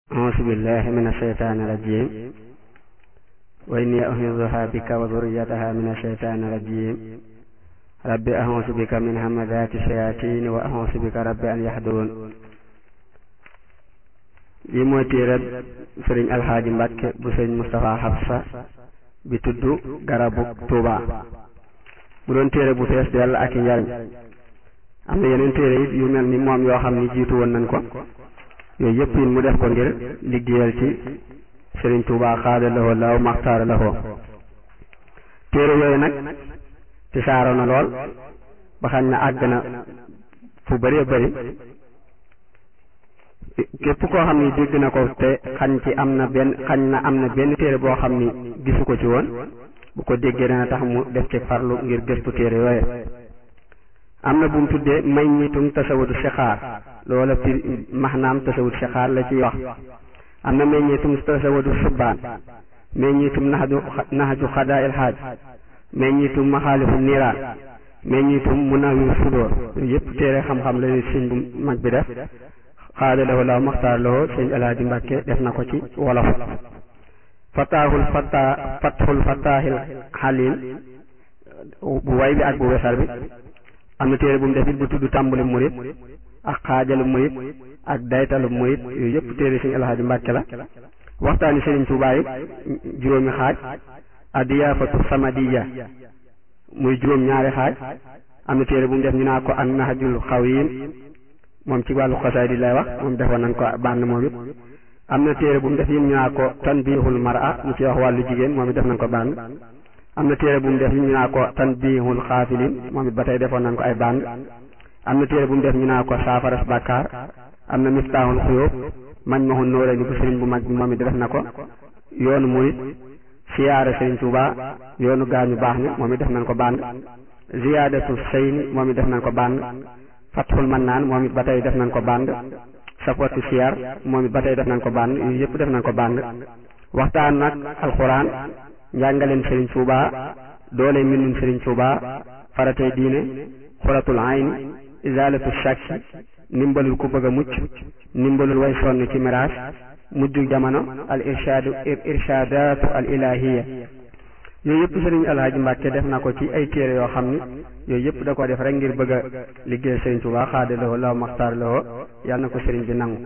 أعوذ بالله من الشيطان الرجيم وإني أعوذها بك وذريتها من الشيطان الرجيم رب أعوذ بك من همزات الشياطين وأعوذ بك رب أن يحضرون li mooy téereb sëriñ alxaaji mbàkke bu sëriñ Moustapha Xabsa bi tudd garabu Tuuba mu doon téere bu fees dell ak i njariñ am na yeneen téere it yu mel ni moom yoo xam ni jiitu woon nañ ko yooyu yëpp it mu def ko ngir liggéeyal ci sëriñ Tuuba xaada lahoo law maxtaara lahoo téere yooyu nag ci saaro na lool ba xam ne àgg na fu bëree bëri képp koo xam ni dégg na ko te xañ ci am na benn xañ na am na benn téere boo xam ni gisu ko ci woon bu ko déggee dana tax mu def ci farlu ngir gëstu téere yooye am na bu mu tuddee may ñitum tasawudu sixaar loola fir maxnaam tasawudu sixaar la ciy wax am na may ñitum tasawudu subbaan may ñitum naxaju naxaju xadaa il xaaj may ñitum maxaalifu niiraan may ñitum munawir sudóor yooyu yëpp téere xam-xam la sëñ bu mag bi def xaada lahu laaw maxtaar lahu sëñ alaaji mbàkke def na ko ci wolof fataaxul fata fatxul fataaxil xalim bu way bi ak bu wesar bi am na téere bu mu def it bu tudd tàmbali murit ak xaajalu murit ak daytalu murit yooyu yëpp téere sëñ alaaji mbàkke la waxtaani sëriñ Tuubaa yi juróomi xaaj adiyaafatu samadiya muy juróom ñaari xaaj am na téere bu mu def ñu naa ko ak naxajul xawim moom ci wàllu xasaay di lay wax moom defoon nañ ko bànn moom it am na téere bu mu def yim ñu naa ko tanbihul mar'a mu ci wax wàllu jigéen moom it def nañ ko bànn am na téere bu mu def yim ñu naa ko tanbihul xaafilin moom it ba tey defoon nañ ko ay bànn am na téere bu mu def ñu naa ko saafaras bàkkaar am na miftaaxul xuyóob mañ maxul nóore ni bu sëriñ bu mag bi moom it def na ko yoonu murit siyaare sëriñ Tuuba yoonu gaañu baax ni moom it def nañ ko bànn ziyaadatu seyni moom it def nañ ko bànn fatxul man naan moom it ba tey def nañ ko bànd sapoti siyar moom it ba tey def nañ ko bànd yu yëpp def nañ ko bànd waxtaan nag alxuraan njàngaleen sëriñ Tuuba doole mbindum sëriñ Tuuba faratey diine xuratul ayni izalatu shakki ndimbalul ku bëgg a mucc ndimbalul way sonn ci miraas mujju jamono al irshadu irshadatu al ilahiya yooyu yëpp sëriñ alhaji mbàkke def na ko ci ay téere yoo xam ni yooyu yëpp da ko def rek ngir bëgg a liggéey sëriñ Tuubaa xaada lahu law maxtaar lahu yàlla na ko sëriñ bi nangu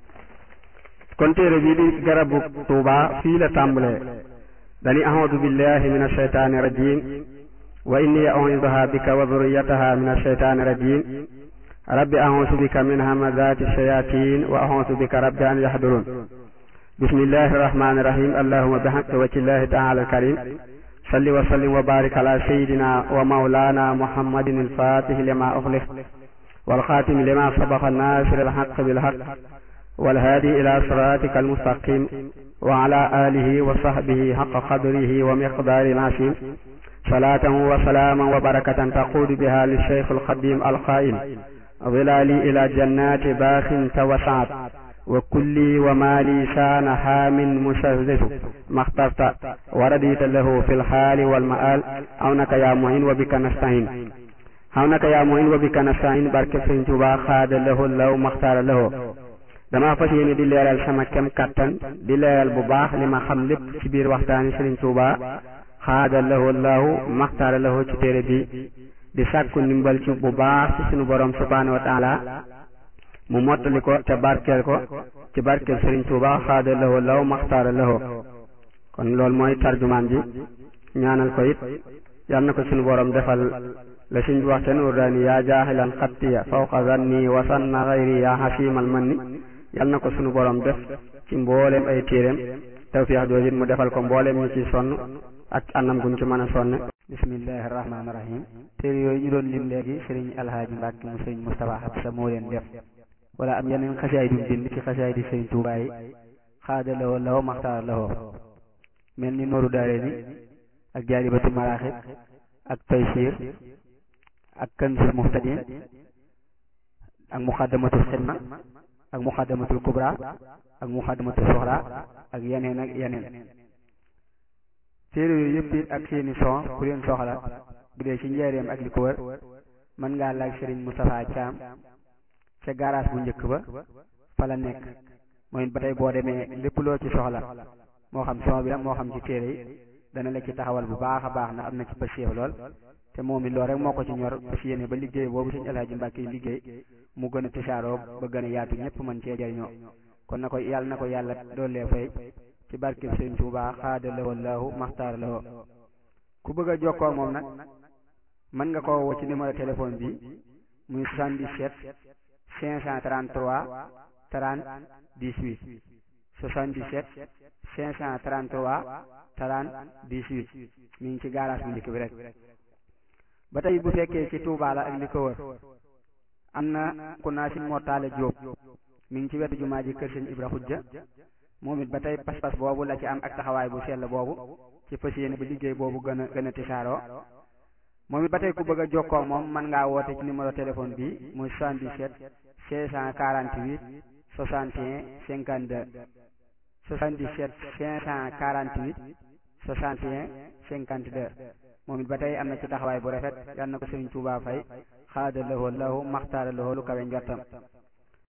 kon téere bii di garabu Tuubaa fii la tàmbalee dani a'uudu billahi min ashaytaani rajim wa inni a'uuduha bika wa dhurriyataha min ashaytaani rajim rabbi a'uudu bika min hamazati shayatin wa a'uudu bika rabbi an yahdurun bismillahi rahmani rahim allahumma bihaqqi wajhillahi ta'ala al-karim salli wa sallim wa barik ala sayyidina wa mawlana muhammadin al-fatih lima ughliq wal khatim lima sabaqa nasir al-haqq bil haqq wal hadi ila siratika al-mustaqim wa ala alihi wa sahbihi haqqa qadrihi wa miqdari al-azim salatan wa salaman wa barakatan taqudu biha lish-shaykh al-qadim al-qa'il ظلالي إلى جنات باخ توسعت وكلي ومالي سان حام مشرف ما اخترت ورديت له في الحال والمآل عونك يا معين وبك نستعين عونك يا معين وبك نستعين بارك سëriñ Tuubaa xaada lahu law maxtaara lahu dama fas yéene di leeral sama kem kattan di leeral bu baax li ma xam lépp ci biir waxtaani sëriñ Tuubaa xaada lahu law maxtaara lahu ci téere bi di sàkku ndimbal ci bu baax ci sunu borom subhaanahu wa taala mu mottali ko te barkeel ko ci barkeel Sëriñ Tuuba xaada lahu law maxtaara lahu kon loolu mooy tarjumaan ji ñaanal ko it yal na ko sunu borom defal la suñ bi wax te nuur daani yaa jaaxilan xattiya fawqa zanni wa sanna xayri yaa xasiimal manni yal na ko sunu borom def ci mbooleem ay téeréem tawfiix jooju it mu defal ko mbooleem ñu ci sonn ak anam guñ ci mën a sonn bismillahi rahmaani rahim téere yooyu ñu doon lim léegi sëriñ alhaaji mbàkke mu sëriñ Moustapha Xabsa moo leen def wala am yeneen xasaay du bind ci xasaay di sëriñ Tuubaa yi xaada lawoo law maxtaar lawoo mel ni nooru daare ni ak jaalibatu maraaxib ak taysiir ak kanzul muhtadin ak muxaddamatul xidma ak muxaddamatul kubra ak muxaddamatul soxra ak yeneen ak yeneen téere yooyu yëpp it ak seeni son ku leen soxla bu dee ci njaareem ak li ko wër mën ngaa laaj sëriñ Moustapha Thiam ca garage bu njëkk ba fa la nekk mooy ba tey boo demee lépp loo ci soxla moo xam son bi la moo xam ci téere yi dana la ci taxawal bu baax a baax ndax am na ci pësiyëf lool te moom it loolu rek moo ko ci ñor fas yéene ba liggéey boobu suñu Alaaji Mbàkke yi liggéey mu gën a tisaaroo ba gën a yaatu ñëpp mën cee jariñoo kon na ko yàlla na ko yàlla doolee fay ci barkeb Sëriñ Tuubaa xaada lawoo laahu maxtaar lawoo ku bëgg a jokkoo moom nag mën nga koo woo ci numéro téléphone bi muy 77 533 30 18 77 533 30 18 mi ngi ci garage bu njëkk bi rek ba tey bu fekkee ci Touba la ak li ko wër am na ku naa si Mortale Diop mi ngi ci wetu jumaa ji kër sëñ Ibra Xujja moom it ba tey pas-pas boobu la ci am ak taxawaay bu sell boobu ci fas yéene ba liggéey boobu gën a gën a tisaaroo moom it ba tey ku bëgg a jokkoo moom mën ngaa woote ci numéro téléphone bi muy 77 648 61 52 77 548 61 52 moom it ba tey am na ci taxawaay bu rafet yal na ko Sëriñ Tuubaa fay xaada lahu lahu maxtaara lahu lu kawe njortam